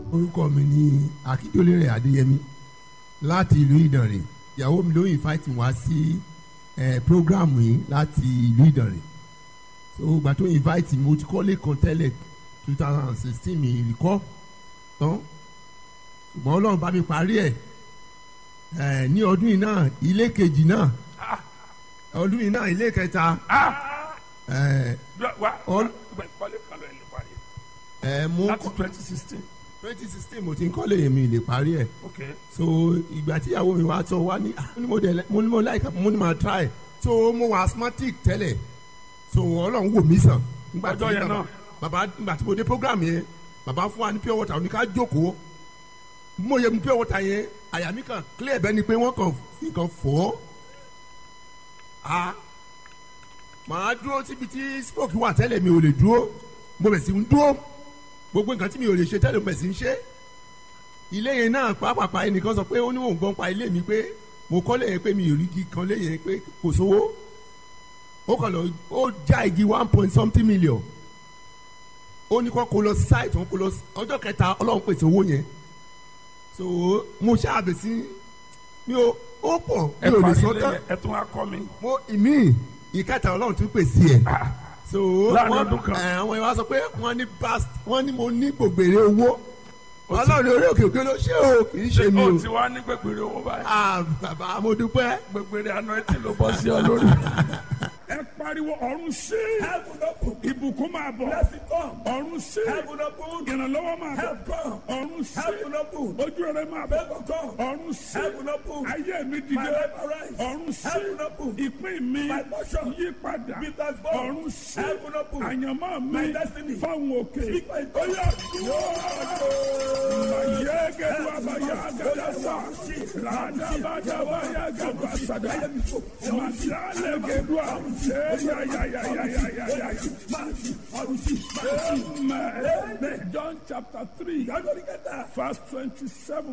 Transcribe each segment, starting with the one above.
orúkọ mi ní akíndélé adéyẹmí láti ìlú ìdànrè ìyàwó mi ló invite wá sí ẹ program yìí láti ìlú ìdànrè so ìgbà tó invite mi mo ti kọ́lé kan tẹ́lẹ̀ two thousand and sixteen mi ìrìkọ́ tán ṣùgbọ́n ọlọ́run bá mi parí ẹ̀ ẹ ní ọdún yìí náà ilé kejì náà ọdún yìí náà ilé kẹta ẹ wa All- kọ́lé kan lọ ẹ̀ lè parí ẹ mo láti twenty sixteen twenty sixteen mo ti ń kọ́lé mi lè parí ẹ̀ ok so ìgbà tí ìyàwó mi wá sọ wá ní ah, mo ní mo dẹ̀ mo ní mo like mo ní ma try so mo wà asthmatic tẹ́lẹ̀ so ọlọ́run wò mí sàn. Nígbà tí Ọjọ́ yẹn bàbá- náà. bàbá nígbà tí mo dé program yẹn bàbá fún wa ní pure water oníká jókòó bí mo yẹ mu pure water yẹn àyà mi kàn clear bẹ́ẹ̀ ni pé wọ́n kàn fi kàn fọ́ a màá dúró síbi tí smoke wà tẹ́lẹ̀ mi ò lè dúró mo bẹ̀ sí ń dúró gbogbo nǹkan tí mi ò lè ṣe tẹ́lẹ̀ mo bẹ̀ sí ń ṣe ilé yẹn náà pàápàá ẹnìkan sọ pé ó ní òun gbọ́n pa ilé mi pé mo kọ́ lẹ́yìn pé mi ò rí igi kan lẹ́yìn pé kò sówó ó kàn lọ ó já igi one point something million ó ní kó kó lọ site òun kó lọ ọjọ́ kẹta ọlọ́run pèsè owó yẹn so mo ṣáàbẹ̀ sí mi ò ó pọ̀ ẹ mi ò lè parí sọ ilé tán yẹn ẹ tún wá kọ́ mi mo ìmí ìkẹta ọlọ́run tún pèsè ẹ̀ so Láàrin wọ́n- ọdún kan. ẹ̀, àwọn ìwà sọ pé wọ́n ní past wọ́n ní mo ní gbògbèrè owó ọlọ́run orí òkè òkè ló ṣe o kì í ṣe mi o ó ti wá ní gbẹgbẹrẹ owó báyìí ah bàbá mo dúpẹ́. gbẹgbẹrẹ àná ẹ ti ló bọ́ sí ọ lórí. ẹ pariwo ọ̀run sí ìbùkún máa bọ̀ ọ̀run sí ìrànlọ́wọ́ máa bọ̀ ọ̀run sí ojú rẹ máa bọ̀ ọ̀run sí ayé mi dìde ọ̀run sí ìpín mi yí padà ọ̀run sí àyànmọ́ mi fáwọn òkè oyè mayé gẹ̀dú àbáyá gàdásà làdàbàdàbàyá gàdásàdà màdàlẹ̀ gẹ̀dú àbùsẹ̀ yáyáyáyáyáyá. Amen. John chapter three verse twenty-seven.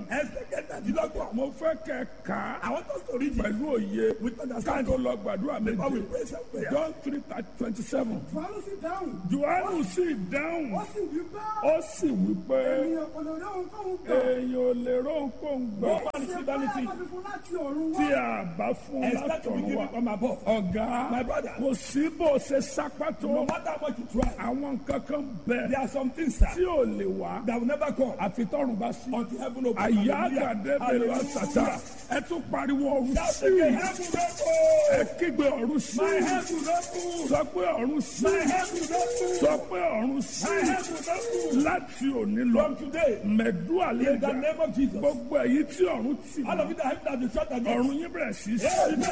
Mo fẹ́ kẹ́ ká pẹ̀lú òye ká tó lọ gbàdúrà méje. John three twenty-seven. Fàánù sì dáhùn. Jòhánù sì dáhùn, Ó sì wí pé ó sì wí pé ènìyàn kò lè rí ohunkóhun gbà. èèyàn ò lè ró nǹkan gbọ́ Ṣé báyà bá fi fún láti ọ̀run tí wá? a bá fún látọ̀run wa. Ọ̀gá kò sí bó ṣe sápá tó àwọn nǹkan kan bẹ̀ tí ò lè wá àfi tọ́run bá sí. Àyà àgàdé bẹ̀rẹ̀ wá sàtà ẹ tún pariwo ọ̀run sí ẹ kígbe ọ̀run sí sọ pé ọ̀run sí sọ pé ọ̀run sí láti òní lọ mẹ̀dúà lè gbà gbogbo èyí tí ọ̀run tì mọ́ ọ̀run yín bẹ̀rẹ̀ sí í sí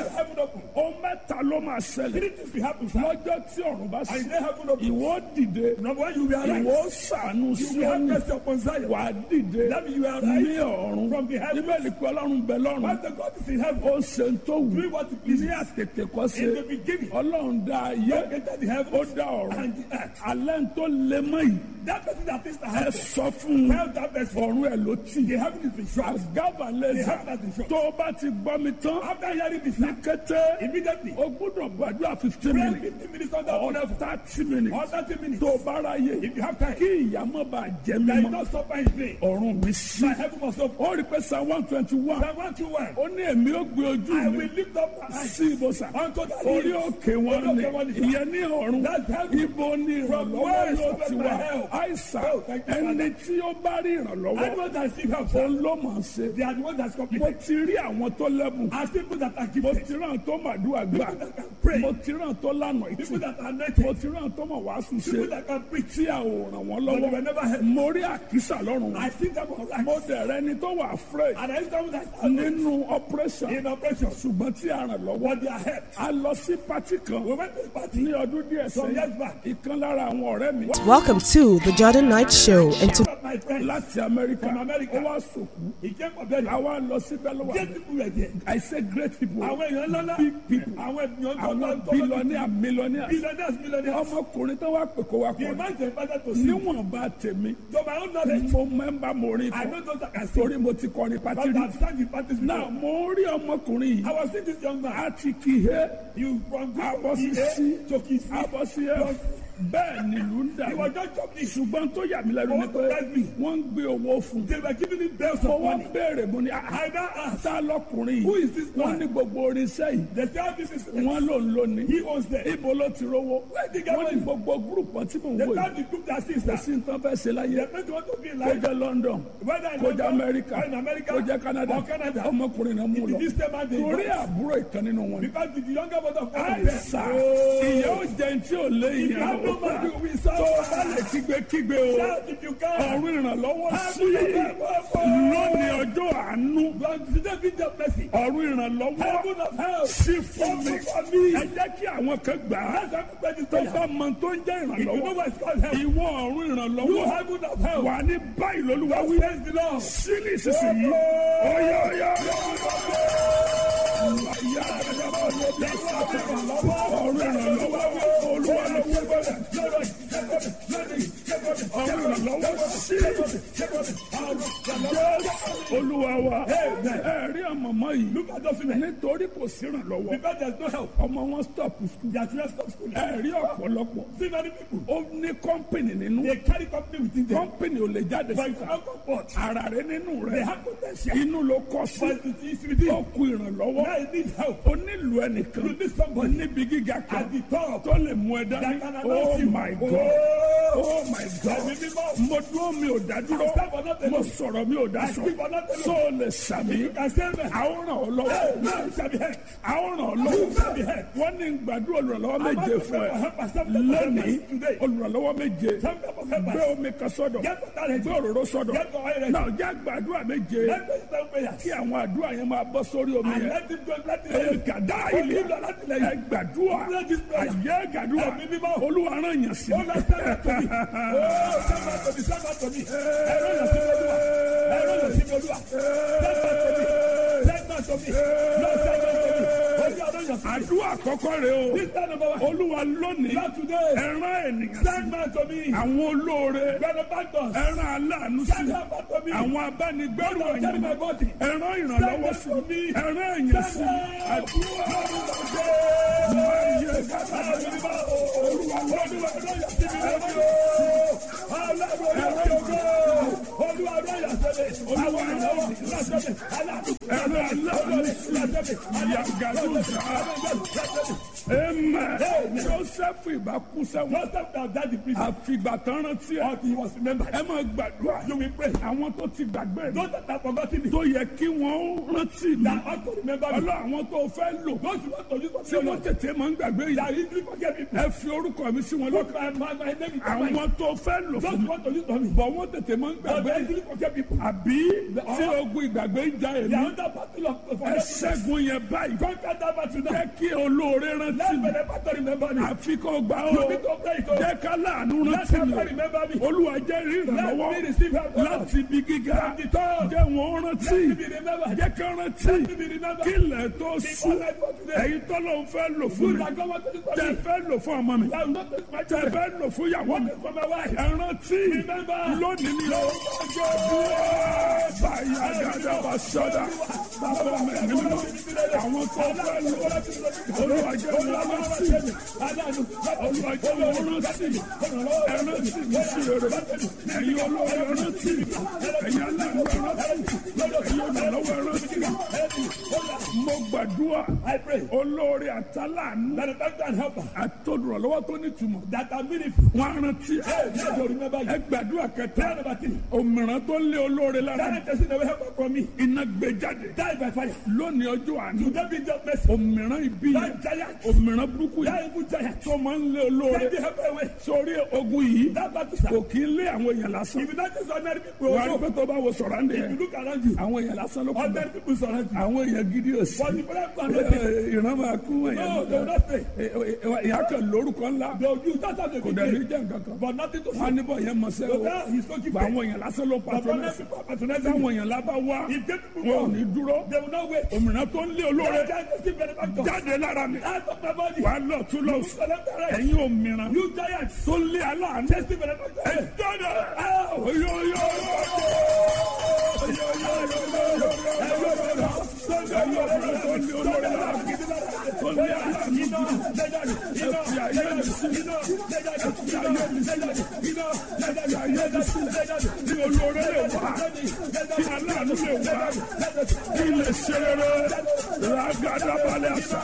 ó mẹ́ta ló máa ṣẹlẹ̀ lọ́jọ́ tí ọ̀run bá sí ìwọ dìde ìwọ sànù sí ọ̀run wà á dìde ní ọ̀run níbẹ̀ ni pé ọlọ́run bẹ lọ́run ó ṣe ń tó wù ní àtètè kọ́ ṣe ọlọ́run dá ayé ó dá ọ̀run alẹ́ ń tó lé mọ́ yìí ẹ sọ fún un ọ̀run ẹ̀ ló tì àgàbà lẹ́sà tó o bá ti gbọ́ mi tán ní kété o gbọ́dọ̀ gbàdúrà fifteen minutes or thirty minutes tó o bá ráyè kí ìyàmọ́ bá jẹ́ mímọ́ ọ̀run mi sí ó rí pé sa one twenty one ó ní èmi ó gbé ojú mi sí ibùsà orí òkè wọn ni ìyẹn ní ọ̀run ibo ni ìrànlọ́wọ́ yóò ti wá àìsàn ẹni tí ó bá rí ìrànlọ́wọ́ òun ló mọ̀ ọ́n ṣe mo ti rí àwọn tó lẹ́bùn mo ti rán tó màdúrà gbà mo ti rán tó lànà ìtì mo ti rán tó mọ̀ wàásù ṣe tí a ò ràn wọ́n lọ́wọ́ mo rí àkísà lọ́rùn wọn mo dẹ̀rẹ́ ni tó wà afraid nínú operation ṣùgbọ́n tí a ràn lọ́wọ́ a lọ sí pati kan ní ọdún díẹ̀ sẹ́yìn ìkan lára àwọn ọ̀rẹ́ mi Welcome to the Jordan Night Show. And to láti amẹ́ríkà ó wá sòkú a wá lọ sí bẹ́lúwà I say great people big people àwọn billionaire millionaire ọmọkùnrin tó wá pè kó wá kọ́ níwọ̀n bá tèmi mo mẹ́mbà mo rí kọ́ torí mo ti kọrin pati rí náà mo rí ọmọkùnrin yìí a ti kì í he abọ́ sí sí abọ́ sí ẹ bẹ́ẹ̀ ni ìlú ń dà He was just jumping. ṣùgbọ́n tó yà mí lẹ́nu ni pé What does me? wọ́n ń gbé owó fún They were giving him bells mo of wá money. béèrè mo ní I now asked, ta lọkùnrin Who yìí is this wọ́n man? ní gbogbo oríṣẹ́ yìí they say, how this is. wọ́n ló ń lò ní He owns them. ibo ló ti rówó Where did he get wọ́n ní money? gbogbo gúrùpù tí mò ń They wò tell yìí the group that sees kò that. sí nǹkan fẹ́ ṣe láyé They don't want to be kó like jẹ́ London whether in kó jẹ́ London Amẹ́ríkà or in America kó jẹ́ Canada or Canada. ọmọkùnrin náà mú It lọ is this man they torí got. àbúrò ìkan nínú wọn ni. Because the younger brother of God àìsà ìyá ò jẹun tí ò lé ìyá have no man to be tó o bá lè kígbe-kígbe o Shout if you can. ọ̀run ìrànlọ́wọ́ sí Heaven of help. lónìí ọjọ́ àánú God, today be just mercy. ọ̀run ìrànlọ́wọ́ Heaven of help. sí fún mi Open for me. ẹ jẹ́ kí àwọn kan gbà á Let's everybody tó say, bá mọ tó ń jẹ́ if you know ìrànlọ́wọ́ what it's called help, ìwọ ọ̀run you ìrànlọ́wọ́ heaven of help. wà ní báyìí lólúwa wí Praise the Lord. sílì ìsinsìnyí ọ̀yà ọ̀yà ọ̀run ìrànlọ́wọ́ olúwa ló wí bọ́lẹ̀ ọ̀run ìrànlọ́wọ́ sí olúwa wa ẹ̀rí àmọ̀mọ́ yìí Look at those women. nítorí kò sí ìrànlọ́wọ́ Because there's no help. ọmọ wọn stop school They are children stop school. ẹ̀rí ọ̀pọ̀lọpọ̀ See many people. ó ní kọ́ńpìnì nínú They carry company within them. kọ́ńpìnì ò lè jáde But you síta cannot comport. ara rẹ nínú They rẹ have potential. inú ló kọ sí But it is within. ó kú ìrànlọ́wọ́ Now you need help. ó nílò ẹnìkan You need somebody níbi gíga kan at the top tó lè mú ẹ dání that can oh announce you. my god Oh, oh my god Ẹ̀mí mímọ́. mo dúró mi ò dá dúró I stand for nothing. mo sọ̀rọ̀ mi ò dá I sọ speak for nothing. so lè sàmì You can say amen. àwọn ràn ọ́ Hey, lọ́wọ́ now you shall be helped. àwọn ràn ọ́ You lọ́wọ́ shall be helped. wọ́n ní gbàdúrà olùrànlọ́wọ́ I'm méje not fún ẹ for help. I stand for lónìí help today. olùrànlọ́wọ́ méje Some type of help. gbé omi kan sọ́dọ̀ Get water ready. gbé òróró sọ́dọ̀ Get your oil ready. náà jẹ́ gbàdúrà méje Let me stand prayers. kí àwọn àdúrà yẹn máa bọ́ sórí omi And yẹn let him go. Let him go. ẹ̀ẹ́dàdá Ó ilé ní lọ láti lẹ́yìn. ẹ gbàdúrà Let this prayer. àyè gàdúrà Ẹ̀mí mímọ́. olúwa rán yàn sí Oh, Lord, send that to me. Oh, send that to me. Send that to me. Ẹ̀rọ yàn sí mi olúwa. Ẹ̀rọ yàn sí mi olúwa. Send that to me. Send that to me. Lord, send that to me. Olúwa rán yàn sí mi. àdúrà àkọ́kọ́ rẹ o This time number one. olúwa lónìí Lord, today. ẹ̀rán ènìyàn sí Send man to me. àwọn olóore Benefactors. ẹ̀rán aláàánú sí Send help to me. àwọn abánigbẹ́rù Lord, carry my ọ̀yàn body. ẹ̀rán ìrànlọ́wọ́ sí Send help to me. ẹ̀rán èèyàn sí àdúrà máa yẹ gàdá ẹ̀rán aláàánú sí yàgàdó sá ẹ̀mẹ̀ joseph ìbákú sẹ́wọ̀n àfìgbà tán rántí ẹ̀ ẹ máa gbàdúrà àwọn tó ti gbàgbé rẹ̀ tó yẹ kí wọ́n rántí mi ọlọ́ àwọn tó fẹ́ lò tí wọ́n tètè máa ń gbàgbé yìí ẹ fi orúkọ mi sí wọn lọ́kàn àwọn tó fẹ́ lò fún mi bọ̀ wọ́n tètè máa ń gbàgbé àbí tí ogun ìgbàgbé ń ja èmi ẹ ṣẹ́gun yẹn báyìí jẹ́ kí olóore rántí mi àfi kò gbà ó jẹ́ ká láàánú rántí mi olúwa jẹ́ rí ìrànlọ́wọ́ láti ibi gíga jẹ́ wọn rántí jẹ́ ká rántí kílẹ̀ tó sùn èyí tó ló ń fẹ́ lò fún mi tẹ fẹ́ lò fún ọmọ mi tẹ fẹ́ lò fún ìyàwó mi ẹ rántí lónìí ni ó báyà dáadáa wà sọ́dà bàbá mi ní mi àwọn tó fẹ́ lò olúwa jẹ́ wọn rántí olúwa jẹ́ wọn rántí ẹ rántí mi sí rere ẹ̀yin olóore rántí ẹ̀yin aláàánú rántí ẹ̀yin olùrànlọ́wọ́ rántí mo gbàdúrà olóore àtàlánú àtọ́dúnrànlọ́wọ́ tó nítumọ̀ wọn á rántí ẹ gbàdúrà kẹta òmìrán tó lé olóore lára iná gbé jáde lónìí ọjọ́ àná òmìrán ibi yẹn òmìrán burúkú yẹn tó máa ń lé olóore sórí ogun yìí kò kí ń lé àwọn èèyàn lásán wà á rí pé tó bá wo sọ̀rọ̀ ń dẹ̀ àwọn èèyàn lásán ló kù bẹ́ẹ̀ àwọn èèyàn gidi ò sí ìran máa kú èèyàn ìyá kan lórúkọ ńlá kò dẹ̀ ní jẹ́ nǹkan kan wọn á níbọ̀ yẹn mọ̀ sẹ́wọ́ gba àwọn èèyàn lásán ló patronẹ́sì patronẹ́sì àwọn èèyàn lábá wá wọn ò ní dúró òmìnira tó ń lé olóore jáde lára mi wà á lọ tún lọ sùn ẹ̀yin òmìnira tó ń lé aláàánú ẹ jáde oyoyo ẹ̀yin òmìnira tó ń lé olóore lára mi tó ń lé aláàánú ẹ fi ayé mi sílẹ̀ ẹ fi ayé mi sílẹ̀ ẹ fi ayé mi sílẹ̀ kí olóore lè wá kí aláàánú lè wá kí lè ṣe rere ràgàdàbalẹ̀ àṣà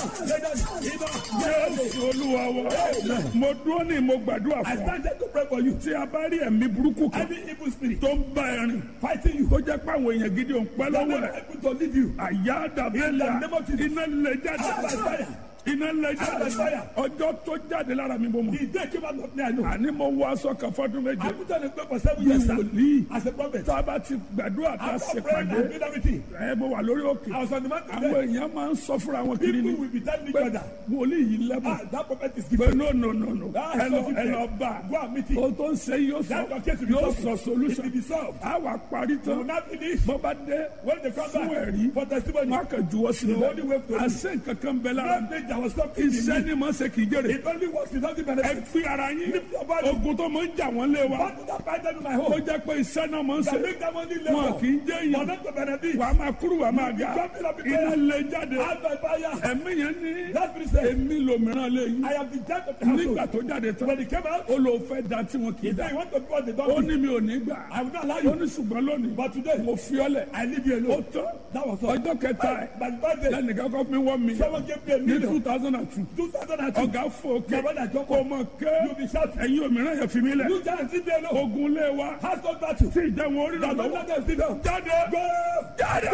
Jésù olúwa wa mo dúró ní mo gbàdúrà I fún ọ started to pray for you. tí a bá rí ẹ̀mí burúkú kan Any evil spirit tó ń bá ẹ rìn fighting you, tó jẹ́ pé àwọn èèyàn gidi ò ń pẹ́ that lọ́wọ́ never ẹ̀ able to leave you. àyà dàbẹ́lẹ̀ name of Jesus. iná lè jáde Out by fire. iná lè jáde Out by fire. ọjọ́ tó jáde lára mi mo mọ̀ The day came out of me, I know. àní mo wọ aṣọ kan fọdún méje I put on a prayer for seven bí years sir, wòlíì as a prophet. tá a bá ti gbàdúrà tá a After ṣe praying pàdé and doing everything, ẹ mo wà lórí òkè I was on the mountain àwọn there. èèyàn máa ń sọ fúnra wọn kiri People ni will be telling each pé other, wòlíì yìí lẹ́bùn ah, that prophet is pé gifted. no no no no Ah, ẹ lọ so ẹ lọ bá Go and meet him. o tó ń ṣe yóò sọ That your case will be yóò solved. sọ It solution will be solved. a wà parí You will tán not finish. bó bá dé When they come fún back ẹ̀rí for testimony, wọn kàn juwọ́ sí The only way i to- àṣẹ nǹkan kan bẹ lára don't think there was something in iṣẹ́ me. ni mo ṣe kì í jèrè It only works without the ẹ benefit. fi ara yín Lift your body. ogun tó máa ń jà wọ́n lé wa What did I find them in my ó home? jẹ́ pé iṣẹ́ náà máa ń ṣe That make them only wọn labor. kì í jẹ́ For èèyàn them to benefit. wà á máa kúrú wà á máa ga Jumping up in iná prayer. lè jáde Out by fire. ẹ̀mí yẹn ní That spirit said, èmi lòmíràn lé yín I am the judge of the nígbà household. tó jáde tán When he came out, ó lò fẹ́ da tí wọn kì í he da said, you want to be what they ó don't ní do. mi ò ní gbà I will not allow ó you. ní ṣùgbọ́n lónìí But today, mo fi ọ́ lẹ̀ I leave you ó alone. tán That was all. ọjọ́ kẹta ẹ̀ By the birthday, lẹ́nìkan kọ́ mi wọ́n mi someone gave me a ní million. two thousand and two 2002. ọ̀gá fò ké My brother Joko, kó mọ̀ ké you be shouting. ẹ̀yin òmíràn yẹn fi mí lẹ̀ You just leave me alone. ogun lé wa Household battle. tí ìjẹun orí rà The lọ́wọ́ Lord has been down. jáde Go! jáde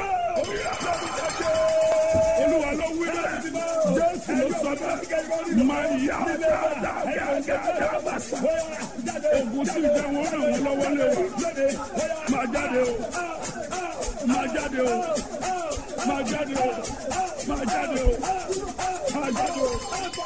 olúwa ló wí bẹ́ẹ̀ jésù ló sọ bẹ́ẹ̀ máa yá dáadáa bàṣà ogun tí ìjẹun orí rà lọ́wọ́ lé wa máa jáde o máa jáde o máa jáde o máa jáde o máa jáde o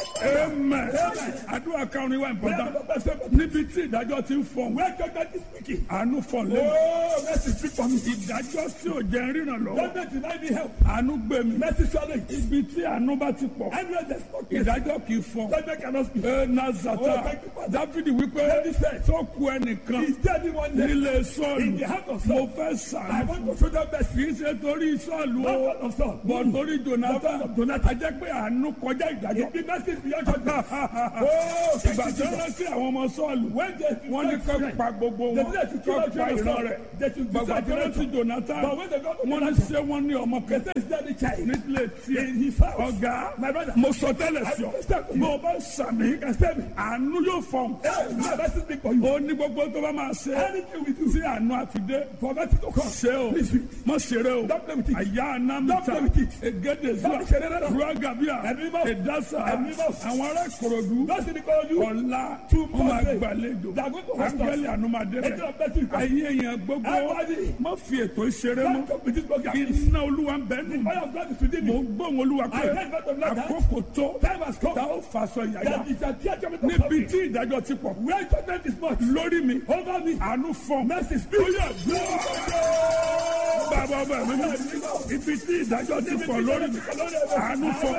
amen àdúrà kan ní wa important níbi tí ìdájọ́ ti ń fọ̀n Where God is speaking. àánú fọ̀n lé Oh, mercy speak for me. ìdájọ́ tí ò jẹ́ ríran lọ́wọ́ Don't let deny me help. àánú gbé mi Mercy swallow it. ibi tí àánú bá ti pọ̀ Anywhere there's no mercy, ìdájọ́ kì í fọ̀n. God cannot speak. ẹ nazata Oh, thank you, Father. dáfídì wípé David said, tó ku ẹnìkan Is there anyone there? nílé In sọ́ọ̀lù the heart of mo Saul. fẹ́ I sàánú want to show them mercy. kì í ṣe torí sọ́ọ̀lù Not o God of Saul. bọ̀ torí jonathan Not of Jonathan. a jẹ́ pé àánú kọjá ìdájọ́. It be mercy beyond judgment. Oh, thank ìgbà you, tó Jesus. rántí àwọn ọmọ sọ́ọ̀lù When they wọ́n ní kọ́ pa gbogbo They wọn said to kill kọ́ out pa ìran Jonathan. rẹ̀ They should gbàgbà decide tó rántí Jonathan. jonathan But when they got to wọ́n ní Jonathan, ṣé wọ́n ní ọmọ they kẹta said, is there the child? nílé tiẹ̀ In his house. ọ̀gá My brother. mo sọ tẹ́lẹ̀ sí ọ I understand. bó o bá sàmì àánú yóò fọ̀n. Hey, my mercy speak for you. ó ní gbogbo tó bá máa ṣe Anything we do. tí àánú àfidé For mercy to come. ṣe o Please, mọ ṣeré o Don't play with it. àyà Don't anamita play with it. egede zuwa Don't ṣeré rárá. ruagabia Ẹ̀mí mọ́. edasa Ẹ̀mí mọ́. àwọn ará ìkòròdú Don't see the call you. ọ̀la Two wọn máa months. gbàlejò They are going to host us. ángẹ́lì ànúmadé Angel rẹ̀ of mercy will come. ayé èèyàn gbogbo Everybody. má fi ètò ìṣeré Don't mọ́ come with this program. iná olúwa ń bẹ nù mí Fire of God is within mo me. ń gbóhùn olúwa pé I heard God of like that. àkókò tó Time has come. tá ó fàṣọ yàyà That is a tear judgment of níbi something. tí ìdájọ́ ti pọ̀ Where judgment is much. lórí mi Over me. àánú fọ́n Mercy speak. ó yẹ gbọ́ bàbá ọba mi mú ibi tí ìdájọ́ ti pọ̀ lórí mi àánú fọ́n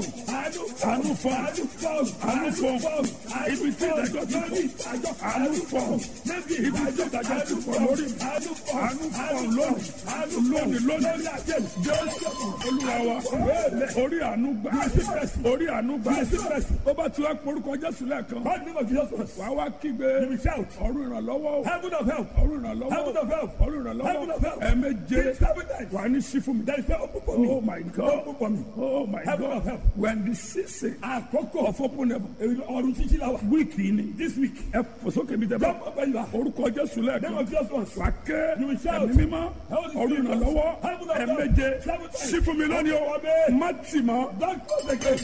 àánú fọ́n àánú fọ́n ibi tí ìdájọ́ ti pọ̀ àánú fọ́n ibi tí ìdájọ́ ti pọ̀ lórí mi àánú fọ́n lónìí lónìí lónìí jésù olúwa wa orí àánú gbà orí àánú gbà ó bá ti wá porúkọ jésù lẹ́ẹ̀kan God name of Jesus Christ. wàá wá kígbe You will shout. ọ̀run ìrànlọ́wọ́ o. Heaven of help. ọ̀run ìrànlọ́wọ́ Heaven of help. ọ̀run Heaven of ìrànlọ́wọ́ help. ẹ̀ẹ̀méje Say seven times. wà ní sí fún mi. There is no open for me. oh my god Open for me. oh my Heaven god of help. when the season Àkókò of open heaven ọ̀run títí la wà. wíìkì ni This week. ẹ fòsókè mi tẹ bá Jump up where you are. orúkọ jésù Name lẹ́ẹ̀kan of Jesus Christ. wà ké You will shout. ẹ̀mí mímọ́ Holy ọ̀run Spirit. ìrànlọ́wọ́ Heaven of help. ẹ̀ẹ̀méje Seven times. sí fún mi lónìí o Amen. má tì mọ́ Don't close again.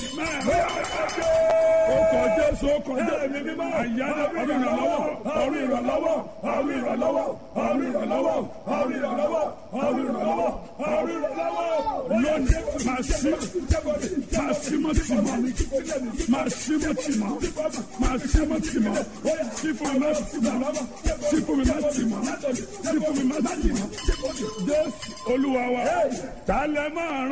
ọkọ̀ jésù ọkọ̀ jésù Ẹ̀mí mímọ́. àyájọ́ ọ̀run ìrànlọ́wọ́ ọ̀run ìrànlọ́wọ́ ọ̀run ìrànlọ́wọ́ ọ̀run ìrànlọ́wọ́ ọ̀run ìrànlọ́wọ́ ọ̀run ìrànlọ́wọ́ ọ̀run ìrànlọ́wọ́ lónìí màá sí màá sí mọ́ tì mọ́ màá sí mọ́ tì mọ́ màá sí mọ́ tì mọ́ sí fún mi má tì mọ́ sí fún mi má tì mọ́ sí fún mi má tì mọ́ jésù olúwa wa tálẹ̀ máa rán.